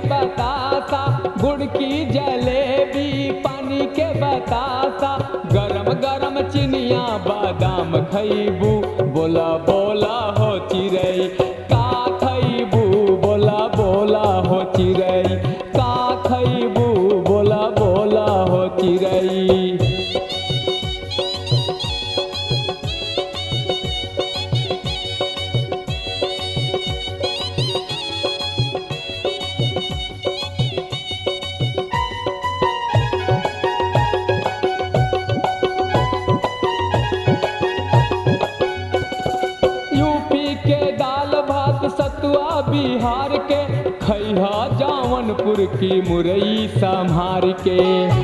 बतासा गुड़ की जलेबी पानी के बतासा गरम गरम चिनिया बादाम खैबू बोला बोला हो चिड़ै का खैबू बोला बोला हो चिड़ै का खैबू बोला बोला हो चिड़ै यूपी के दाल भात सतुआ बिहार के खैहा जावनपुर की मुरई संभार के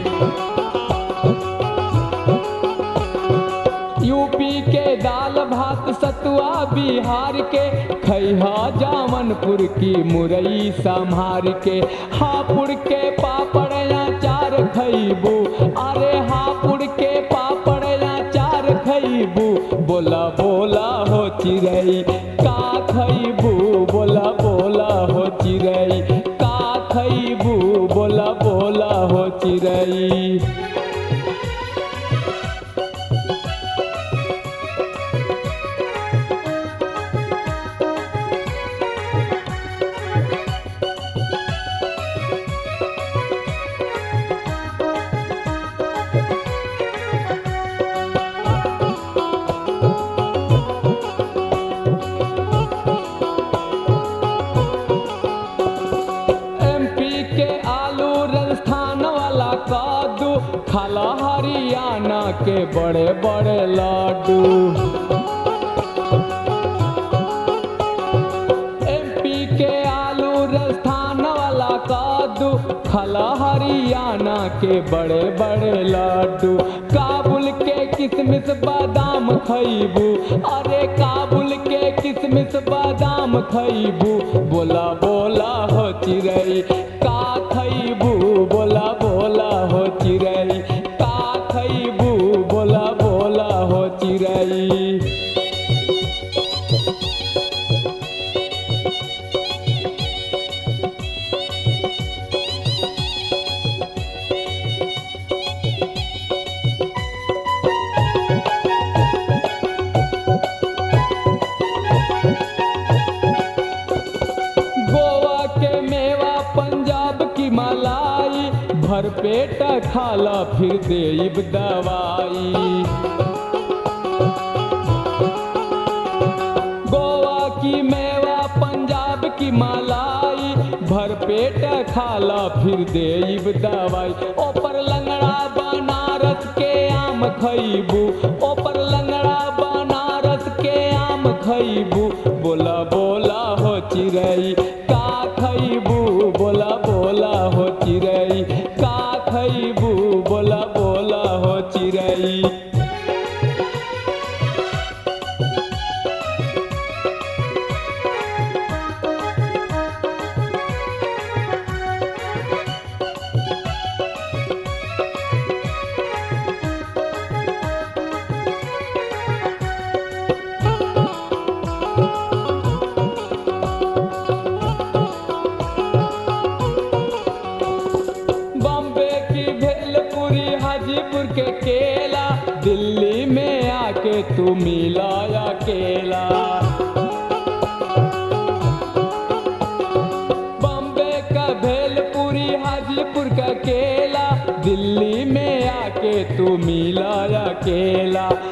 यूपी के दाल भात सतुआ बिहार के खैहा जावनपुर की मुरई संभार के हापुड़ के पापड़ अचार खैबू अरे हापुड़ के पापड़ अचार खैबू बोला बोला हो चिड़ै का खैबू बोला बोला हो चिड़ै का खैबू बोला बोला हो चिड़ै एमपी के आलू राजस्थान वाला कादू खाला हरियाणा के बड़े बड़े लाडू एमपी के आलू राजस्थान वाला कादू खाला हरियाणा के बड़े बड़े लाडू काबुल के किशमिश बादाम खैबू अरे काबुल के किशमिश बादाम खैबू बोला बोला हो चिड़ै का खैबू बोला बोला हो चिड़ै का खैबू बोला बोला हो चिड़ै गोवा के मेवा पंजाब की मलाई भरपेट खाला फिर देब दवाई गोवा की मेवा पंजाब की मलाई भरपेट खाला फिर देब दवाई ओपर लंगड़ा बनारस के आम खैबू ओपर लंगड़ा बनारस के आम खैबू बोला बोला हो चिड़ै का खैबू बोला बोला हो चिड़ै का खैबू बोला बोला हो चिड़ै बॉम्बे की भेलपुरी हाजीपुर के केला दिल्ली में आके तू मिलाया केला बॉम्बे का भेलपुरी हाजीपुर का केला दिल्ली में आके तू मिलाया केला